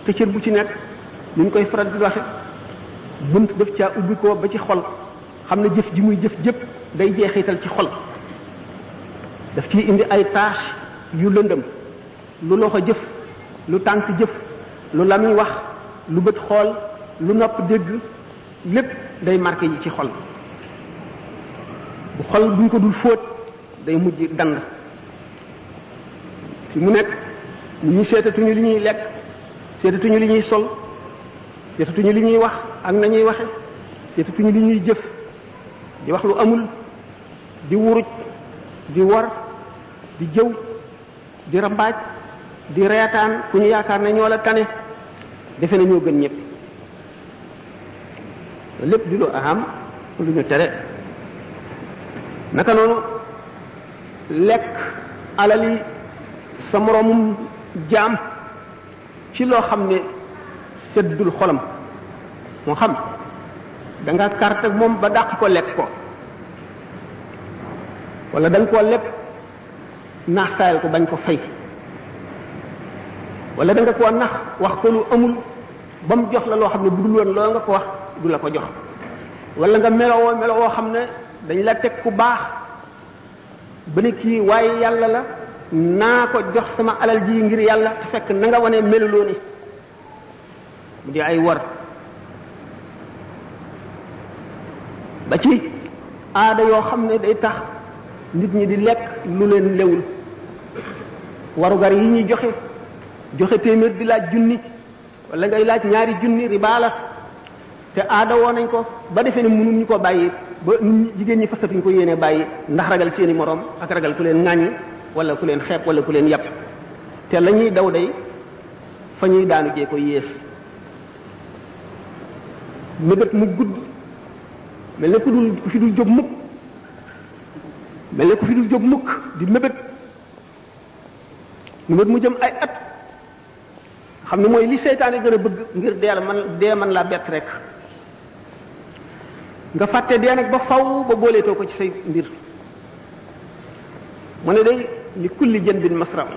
te cër bu ci nekk ni ñu koy faral di waxe bunt daf caa ubbi ko ba ci xol xam ne jëf ji muy jëf jëpp day jeexital ci xol daf ciy indi ay tâche yu lëndëm lu loxo jëf lu tànk jëf lu lamiñ wax lu bët xool lu nopp dégg lépp day marqué yi ci xol bu xol buñ ko dul fóot day mujj dand fi mu nekk ñu seetatuñu li ñuy lekk seetatuñu li ñuy sol seetatuñu li ñuy wax ak nañuy waxe seetatuñu li ñuy jëf di wax lu amul di wuruj di wor di jëw di rambaaj di reetaan ku ñu yaakaar ne ñoo la tane defe na ñoo gën ñëpp lépp di lu aham lu ñu tere naka noonu lekk alali sa moroomum jaam ci loo xam ne seddul xolam moo xam da nga carte moom ba dàq ko lekk ko wala da nga koo lekk naax saayal ko bañ ko fay wala da nga koo nax wax ko lu amul ba mu jox la loo xam ne bu dul woon loo nga ko wax du la ko jox wala nga melowoo melowoo xam ne dañ la teg ku baax ba ne kii waaye yàlla la naa ko jox sama alal ji ngir yàlla te fekk na nga wane meluloo ni mu di ay war ba ci aada yoo xam ne day tax nit ñi di lekk lu leen lewul warugar yi ñuy joxe joxe téeméer di laaj junni wala ngay laaj ñaari junni riba la te aada woo nañ ko ba defee ne mënuñ ñu ko bàyyi ba nit jigéen ñi fasatuñ ko yéene bàyyi ndax ragal seeni moroom ak ragal ku leen ŋàññi wala ku leen xeeb wala ku leen yàpp te la ñuy daw day fa ñuy daanu jee ko yées mébét mu gudd mel ne ku dul ku fi dul jóg mukk mel ne ku fi dul jóg mukk di mébét mébét mu jëm ay at xam ne mooy li seytaane gën a bëgg ngir deel man dee man laa bett rek nga fàtte dee nag ba faw ba booleetoo ko ci say mbir mu ne day li kulli jën bin masram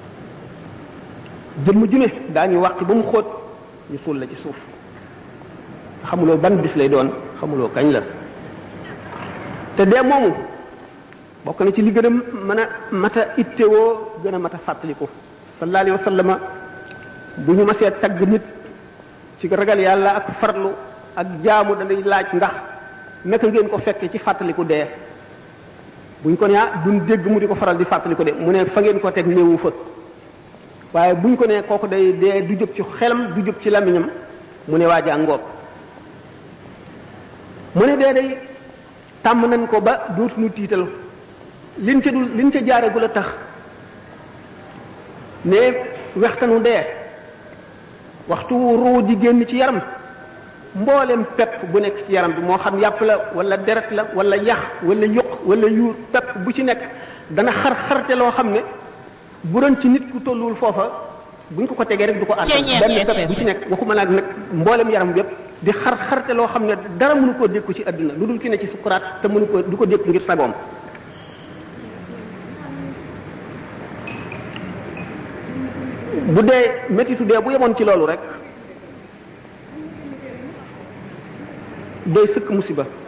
jëmm ju ne daañu wàqi ba mu xóot ñu suul la ci suuf xamuloo ban bis lay doon xamuloo kañ la te dee moomu bokk na ci li gën a mën a mat a ittewoo gën a mat a fàttaliku sallallahu alayhi wa sallama bu ñu masee tagg nit ci ragal yàlla ak farlu ak jaamu danay laaj ndax naka ngeen ko fekke ci fàttaliku dee buñ ko ne ah duñ dégg mu di ko faral di fàttaliku de mu ne fa ngeen ko teg néewu fa waaye buñ ko ne kooku day dee du jóg ci xelam du jóg ci lamiñam mu ne waa jàngoog mu ne dee day tàmm nañ ko ba dootuñu tiital liñ ca dul liñ ca jaaregul a tax ne wextanu dee waxtu ruu di génn ci yaram mboolem pepp bu nekk ci yaram bi moo xam yàpp la wala deret la wala yax wala yuq wala yuur pepp bu ci nekk dana xar xarte loo xam ne bu doon ci nit ku tolluwul foofa buñ ko ko tegee rek du ko àttan benn pepp bu ci nekk waxuma nag nag mboolem yaram bi yépp di xar xarte loo xam ne dara mënu koo dékku ci àdduna lu dul ki ne ci sukuraat te mënu ko du ko dékku ngir sagoom bu dee métitu dee bu yemoon ci loolu rek doy sëkk musiba